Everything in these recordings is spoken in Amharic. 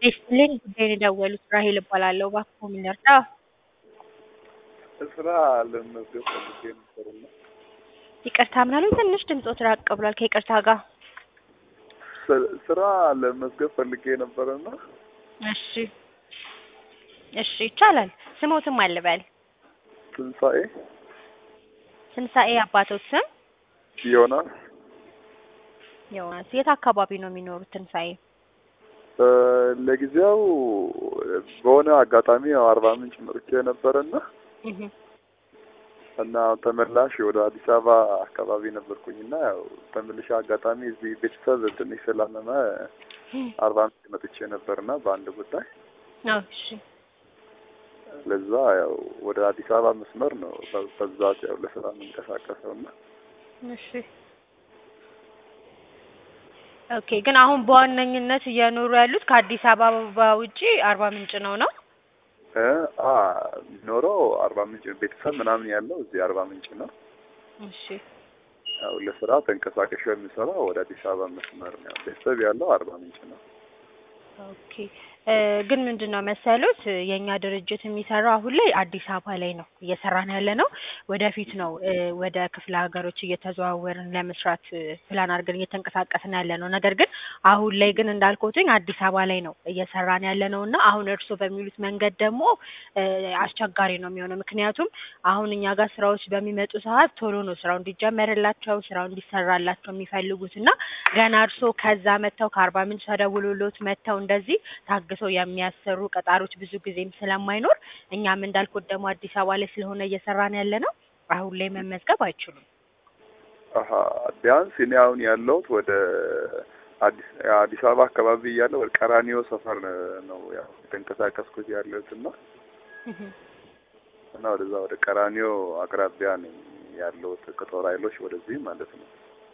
ይስጥልኝ ጉዳይን የደወሉት ራሔል እባላለሁ። እባክዎ ምን ልርዳ? ስራ ለመመዝገብ ፈልጌ ነበርና ይቅርታ ምን አሉኝ? ትንሽ ድምጾት ራቅ ብሏል ከይቅርታ ጋር። ስ- ስራ ለመመዝገብ ፈልጌ ነበርና እሺ እሺ ይቻላል። ስሞትም አልበል። ትንሣኤ ትንሣኤ አባቶት ስም ዮናስ ዮናስ። የት አካባቢ ነው የሚኖሩት ትንሣኤ? እ፣ ለጊዜው በሆነ አጋጣሚ ያው አርባ ምንጭ መጥቼ ነበርና እህ እና ተመላሽ ወደ አዲስ አበባ አካባቢ ነበርኩኝና ያው ተመልሼ አጋጣሚ እዚህ ቤተሰብ ትንሽ ስላመመ አርባ ምንጭ መጥቼ ነበርና በአንድ ጉዳይ አዎ እሺ ለዛ ያው ወደ አዲስ አበባ መስመር ነው በ- በብዛት ያው ለስራ የምንቀሳቀሰውና እሺ ኦኬ። ግን አሁን በዋነኝነት እየኖሩ ያሉት ከአዲስ አበባ ውጪ አርባ ምንጭ ነው ነው? እ አ ኖረው አርባ ምንጭ ቤተሰብ ምናምን ያለው እዚህ አርባ ምንጭ ነው። እሺ ያው ለስራ ተንቀሳቀሽ የሚሰራው ወደ አዲስ አበባ መስመር ነው። ቤተሰብ ያለው አርባ ምንጭ ነው። ኦኬ እ ግን ምንድን ነው መሰሉት የእኛ ድርጅት የሚሰራው አሁን ላይ አዲስ አበባ ላይ ነው እየሰራን ያለ ነው። ወደፊት ነው እ ወደ ክፍለ ሀገሮች እየተዘዋወርን ለመስራት እ ፕላን አድርገን እየተንቀሳቀስን ያለ ነው። ነገር ግን አሁን ላይ ግን እንዳልኩትኝ አዲስ አበባ ላይ ነው እየሰራን ያለ ነው እና አሁን እርስዎ በሚሉት መንገድ ደግሞ እ አስቸጋሪ ነው የሚሆነው። ምክንያቱም አሁን እኛ ጋር ስራዎች በሚመጡ ሰዓት ቶሎ ነው ስራው እንዲጀመርላቸው ስራው እንዲሰራላቸው የሚፈልጉት እና ገና እርስዎ ከዛ መጥተው ከአርባ ምንጭ ተደውሎሎት መጥተው እንደዚህ ታግሰው የሚያሰሩ ቀጣሪዎች ብዙ ጊዜም ስለማይኖር እኛም እንዳልኩት ደግሞ አዲስ አበባ ላይ ስለሆነ እየሰራን ያለ ነው አሁን ላይ መመዝገብ አይችሉም። አሀ ቢያንስ እኔ አሁን ያለሁት ወደ አዲስ አዲስ አበባ አካባቢ እያለሁ ወደ ቀራኒዮ ሰፈር ነው ያው የተንቀሳቀስኩት ያለሁት እና እህ እና ወደዛ ወደ ቀራኒዮ አቅራቢያ ነኝ ያለሁት ከጦር ኃይሎች ወደዚህ ማለት ነው።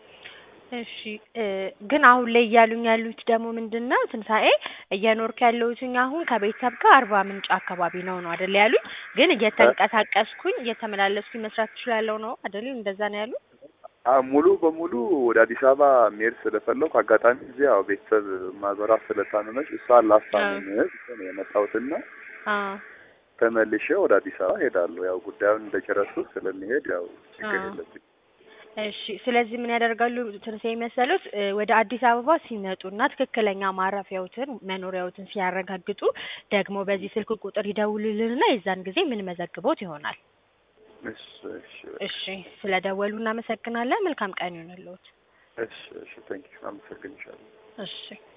እሺ እ ግን አሁን ላይ እያሉኝ ያሉት ደግሞ ምንድን ነው ትንሣኤ እየኖርኩ ያለሁትኝ አሁን ከቤተሰብ ጋር አርባ ምንጭ አካባቢ ነው ነው አይደል ያሉኝ? ግን እየተንቀሳቀስኩኝ እየተመላለስኩኝ መስራት እችላለሁ ነው አይደል? እንደዛ ነው ያሉት? አ ሙሉ በሙሉ ወደ አዲስ አበባ መሄድ ስለፈለኩ አጋጣሚ እዚህ ያው ቤተሰብ ማዘሯ ስለታመመች እሷን ላስታምም ነው የመጣሁትና አዎ ተመልሼ ወደ አዲስ አበባ ሄዳለሁ። ያው ጉዳዩን እንደጨረስኩ ስለሚሄድ ያው ችግር አዎ። የለብኝ። እሺ ስለዚህ ምን ያደርጋሉ ትንሣኤ መሰሉት እ ወደ አዲስ አበባ ሲመጡና ትክክለኛ ማረፊያዎትን መኖሪያዎትን ሲያረጋግጡ ደግሞ በዚህ ስልክ ቁጥር ይደውሉልንና የዛን ጊዜ ምን መዘግቦት ይሆናል። እሺ እሺ እሺ ስለደወሉ እናመሰግናለን። መልካም ቀን ይሁንልዎት። እሺ እሺ ቴንኪው አመሰግንሻለሁ። እሺ